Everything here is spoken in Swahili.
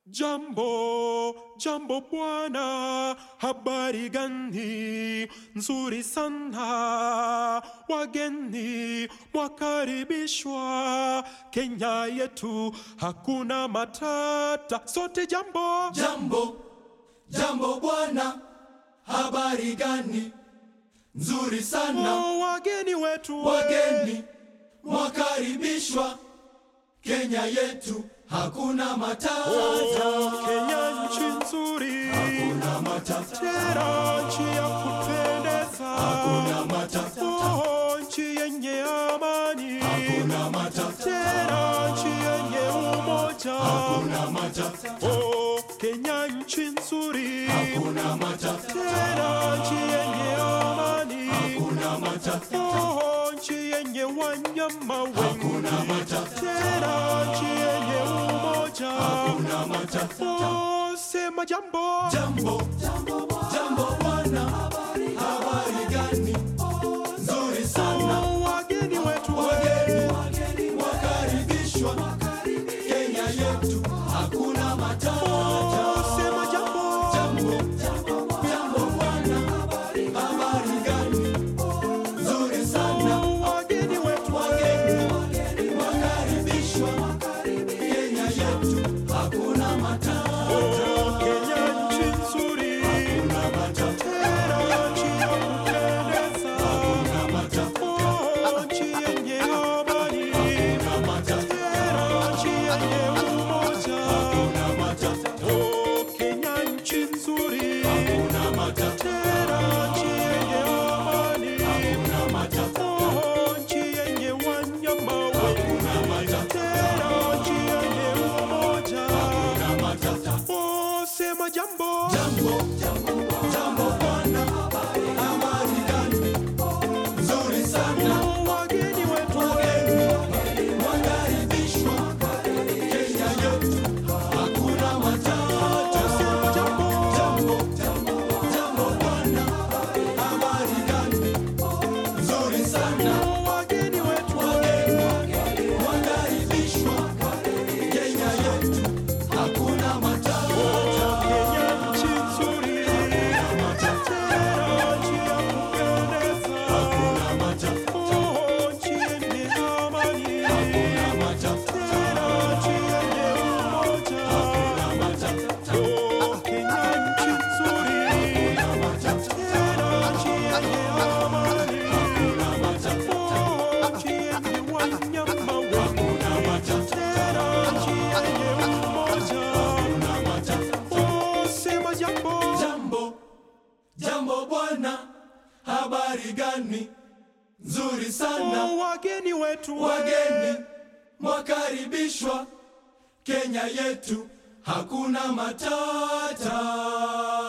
Jambo, jambo bwana, habari gani? Nzuri sana, wageni mwakaribishwa. Kenya yetu hakuna matata, sote jambo. Jambo, jambo bwana, habari gani? Nzuri sana, Oh, wageni wetu we. wageni mwakaribishwa. Kenya yetu hakuna matata, Oh, Kenya nchi nzuri, hakuna matata, tena nchi ya kupendeza. hakuna matata, Oh, nchi yenye amani, hakuna matata, tena nchi yenye umoja. hakuna matata, Oh, Kenya nchi nzuri, hakuna matata, tena nchi yenye amani. hakuna matata, Oh, nchi yenye wanyama wengi, hakuna matata, tena nchi yenye umoja. hakuna matata. Oh, sema jambo. Jambo, jambo bwana, habari gani? Nzuri sana, Oh, wageni wetu we. wageni wakaribishwa. Kenya yetu hakuna matata. Oh, sema jambo. Jambo, jambo bwana, habari gani? Nzuri sana, Oh, wageni wetu we. wageni wakaribishwa. Kenya yetu hakuna matata. Oh, Kenya nchi nzuri, Hakuna matata, tena nchi ya kupendeza. hakuna matata, Oh, nchi yenye amani, hakuna matata, tena nchi yenye umoja. hakuna matata, Oh, Kenya nchi nzuri, hakuna matata, tena nchi yenye amani. hakuna matata, Oh, nchi yenye wanyama wengi, hakuna matata, tena nchi yenye umoja. hakuna matata. Oh, sema jambo. Jambo, jambo bwana, habari gani? Nzuri sana, Oh, wageni wetu wageni wakaribishwa. Kenya yetu hakuna matata. sema jambo. Jambo, jambo bwana, habari gani? Nzuri sana, Oh, wageni wetu wageni wakaribishwa. Kenya yetu hakuna matata. Kenya nchi nzuri, tena nchi ya kupendeza. Hakuna matata, Oh, nchi yenye amani, hakuna matata, tena nchi yenye umoja. hakuna matata, Oh, Kenya nchi nzuri, hakuna matata, tena nchi yenye amani. hakuna matata, Oh, nchi yenye wanyama wengi, hakuna matata, tena nchi yenye umoja. hakuna matata. Oh, sema jambo. Jambo, jambo bwana, habari gani? Nzuri sana, Oh, wageni wetu wageni mwakaribishwa. Kenya yetu hakuna matata.